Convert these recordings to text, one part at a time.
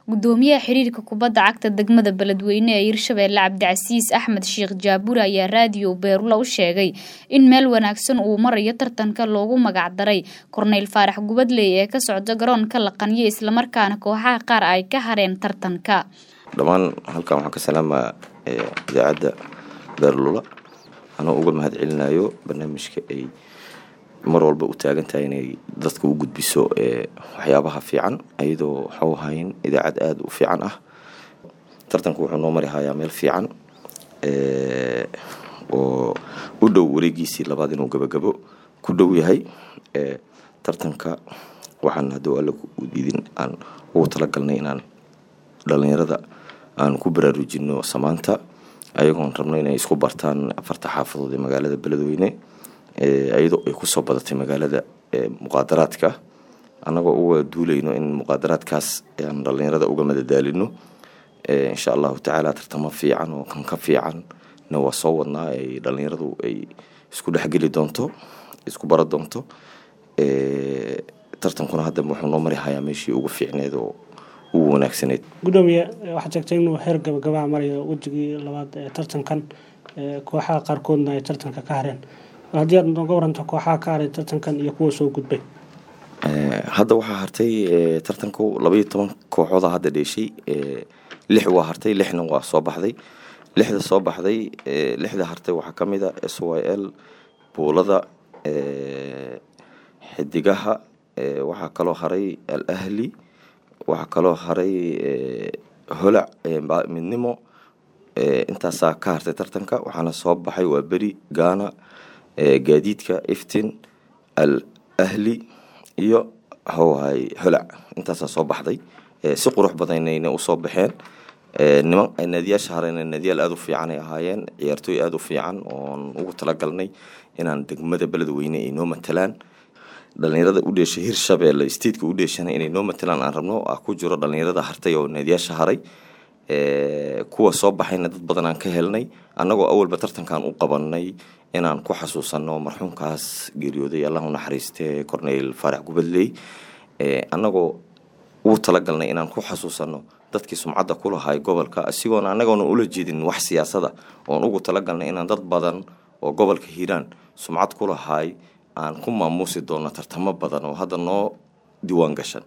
gudoomiyaha xiriirka kubadda cagta degmada beledweyne ee hirshabeelle cabdicasiis axmed sheekh jaabure ayaa raadiyo beerula u sheegay in meel wanaagsan uu marayo tartanka loogu magacdaray korneyl faarax gubadley ee ka socda garoonka laqanyo islamarkaana kooxaha qaar ay ka hareen tartanka dhammaan halkan waxaan ka salaamaa idaacadda beerlula anoo uga mahad celinayo barnaamijka ay mar walba u taagan tahay inay dadka u gudbiso waxyaabaha fiican iyadoo waxau ahayn idaacad aada u fiican ah tartanku wuxuu noo mari hayaa meel fiican oo u dhow wareegiisii labaad inuu gabagabo ku dhow yahay tartanka waxaan hadduu alle idin aan ugu talagalnay inaan dhalinyarada aan ku baraarujino samaanta ayagoon rabno inay isku bartaan afarta xaafadood ee magaalada beledweyne iyadoo ay kusoo badatay magaalada muqaadaraadka annagoo uga duulayno in muqaadaraadkaas aan dhalinyarada uga madadaalino insha allahu tacaala tartamo fiican oo kan ka fiicanna waa soo wadnaa ay dhalinyaradu ay isku dhexgeli doonto isku bara doonto tartankuna hadda wuxuu noo mari hayaa meeshii ugu fiicneed oo ugu wanaagsaneyd gudoomiye waxaad sheegtay inuu heer gabagabaa marayo wejigii labaad ee tartankan kooxaha qaarkoodna ay tartanka ka hareen haddii aad nooga waranto kooxaha ka haray tartankan iyo kuwa soo gudbay hadda waxaa hartay tartanku labaiyo toban kooxooda hadda dheeshay lix waa hartay lixna waa soo baxday lixda soo baxday lixda hartay waxaa ka mid a s y l buulada xidigaha waxaa kaloo haray al ahli waxaa kaloo haray holac midnimo intaasaa ka hartay tartanka waxaana soo baxay waa beri gaana gaadiidka iftin al ahli iyo howhay holac intaasaa soo baxday si qurux badanayna usoo baxeen niman naadiyaasha hareen naadiyaal aada u fiican ay ahaayeen ciyaartooy aada u fiican oon ugu talagalnay inaan degmada beledweyne ay noo matalaan dhalinyarada u dheeshay hirshabeelle stateka u dheeshana inay noo matalaan aan rabno ah ku jiro dhalinyarada hartay oo naadiyaasha haray kuwa soo baxayna dad badan aan ka helnay annagoo awalba tartankan u qabanay inaan ku xasuusano marxuumkaas geeriyooday allah u naxariiste corneyl faarax gubadley annagoo ugu talagalnay inaan ku xasuusano dadkii sumcadda ku lahay gobolka isigoona annagoona ula jeedin wax siyaasada oon ugu talagalnay inaan dad badan oo gobolka hiiraan sumcad ku lahay aan ku maamuusi doono tartamo badan oo hadda noo diiwaan gashan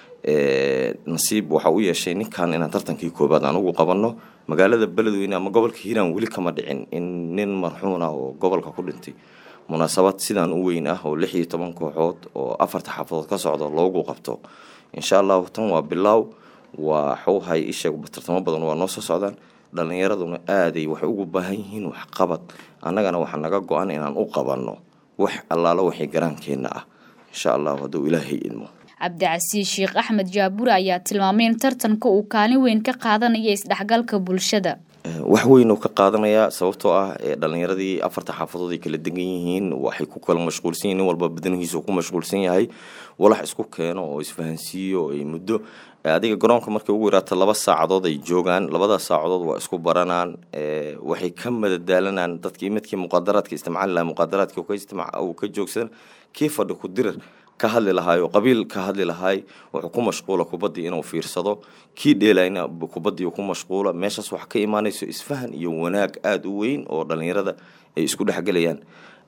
nasiib waxa u yeeshay ninkan inaan tartankii koobaad aan ugu qabanno magaalada beledweyne ama gobolka hiiraan weli kama dhicin in nin marxuuna oo gobolka ku dhintay munaasabad sidaan u weyn ah oo lix iyo toban kooxood oo afarta xaafadood ka socdo loogu qabto insha allahu tan waa bilaaw waa xowhay isheeg tartamo badan waa noo soo socdaan dhalinyaraduna aaday waxay ugu baahan yihiin waxqabad annagana waxaa naga go-an inaan u qabanno wax allaalo waxay garaankeenna ah insha allahu hadduu ilaahay idmo cabdicasiis sheekh axmed jaabure ayaa tilmaamay in tartanka uu kaalin weyn ka qaadanaya isdhexgalka bulshada wax weyn oo ka qaadanayaa sababtoo ah dhalinyaradii afarta xaafadood ay kala degan yihiin waxay ku kala mashquulsan yihin nin walba badanihiisa ku mashquulsan yahay walax isku keeno oo isfahansiiyo ay muddo adiga garoonka markay ugu yaraata laba saacadood ay joogaan labadaas saacadood waa isku baranaan waxay ka madadaalanaan dadkii midkii muqaadaraadka isticmaali lahaa muqaadaraadka uu ka joogsan kii fadhi ku dirir ka hadli lahaay oo qabiil ka hadli lahaay wuxuu ku mashquula kubaddii inuu fiirsado kii dheelayna kubaddii ku mashquula meeshaas waxa ka imaanayso isfahan iyo wanaag aada u weyn oo dhalinyarada ay isku dhexgelayaan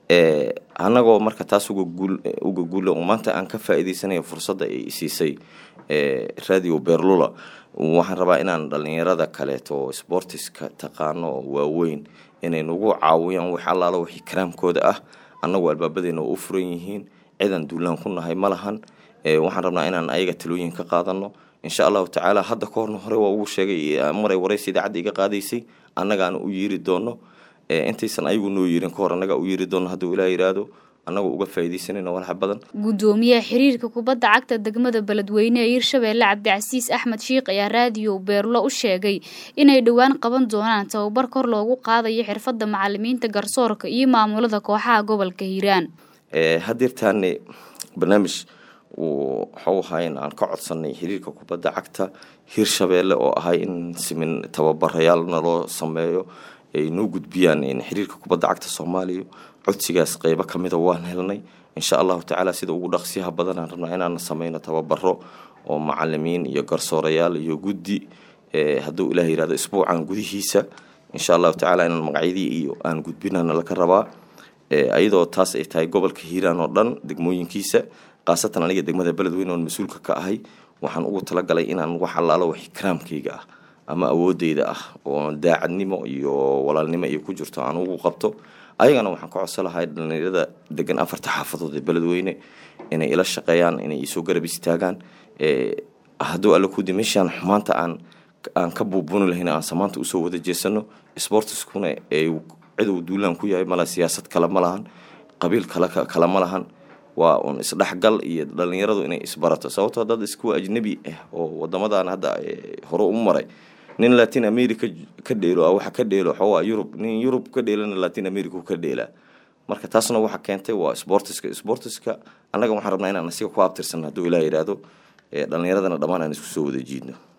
annagoo marka taas uga guula oo maanta aan ka faa'iidaysanayo fursadda ay siisay radio berlula waxaan rabaa inaan dhalinyarada kaleeto oo sportiska taqaano oo waaweyn inay nagu caawiyaan wax allaalo wixii karaamkooda ah annagoo albaabadeena oo u furan yihiin cidan duulaan ku nahay ma lahan waxaan rabnaa inaan ayaga talooyin ka qaadano insha allahu tacaala hadda ka horna hore waa ugu sheegay maray waraysa idaacadda iga qaadaysay annagaana u yeeri doono intaysan ayagu noo yeerin ka hor annagaa u yeeri doono hadduu ilaa yidhaahdo annagoo uga faa'iidaysanayno walxa badan gudoomiyaha xiriirka kubadda cagta degmada beledweyne ee hirshabeelle cabdicasiis axmed sheekh ayaa raadiyo beerlo u sheegay inay dhowaan qaban doonaan tababar kor loogu qaadayo xirfadda macalimiinta garsoorka iyo maamulada kooxaha gobolka hiiraan hadeertaane barnaamij waxau ahaa in aan ka codsanay xiriirka kubadda cagta hirshabeelle oo ahay in simin tababarayaal naloo sameeyo ay noo gudbiyaan xiriirka kubadda cagta soomaaliya codsigaas qeybo kamida waan helnay insha allahu tacaala sida ugu dhaqsiyaha badan aan rabnaa inaan sameyno tababaro oo macalimiin iyo garsoorayaal iyo guddi hadduu ilaah yihahdo isbuucan gudihiisa insha allahu tacaala inaan magacyadii iyo aan gudbinana laka rabaa ayadoo taas ay tahay gobolka hiiraan oo dhan degmooyinkiisa khaasatan aniga degmada beledweyne oon mas-uulka ka ahay waxaan ugu talagalay inaan wax allaalo wax ikraamkayga ah ama awoodeyda ah oo daacadnimo iyo walaalnimo iyo ku jirto aan ugu qabto ayagana waxaan ka codsan lahay dhalinyarada degan afarta xaafadood ee beledweyne inay ila shaqeeyaan inay isoo garab istaagaan hadduu alla kudi meeshaan xumaanta aan aan ka buubuuni lahayn aan samaanta usoo wada jeesano sportiskuna ee cidow duulaan ku yahay mala siyaasad kale ma lahan qabiil kale kale ma lahan waa un isdhexgal iyo dhalinyaradu inay isbarato sababtoo dad iskuwa ajnabi ah oo wadamadan hadda hore u maray nin latin america ka dheelo waxa ka dheelo xoogaa yurub nin yurub ka dheelana latin america ka dheelaa marka taasna waxa keentay waa sportiska sportiska annaga waxaan rabnaa inaan asiga ku abtirsan hadduu ilaah yidhaahdo dhalinyaradana dhammaan aan isku soo wada jiidno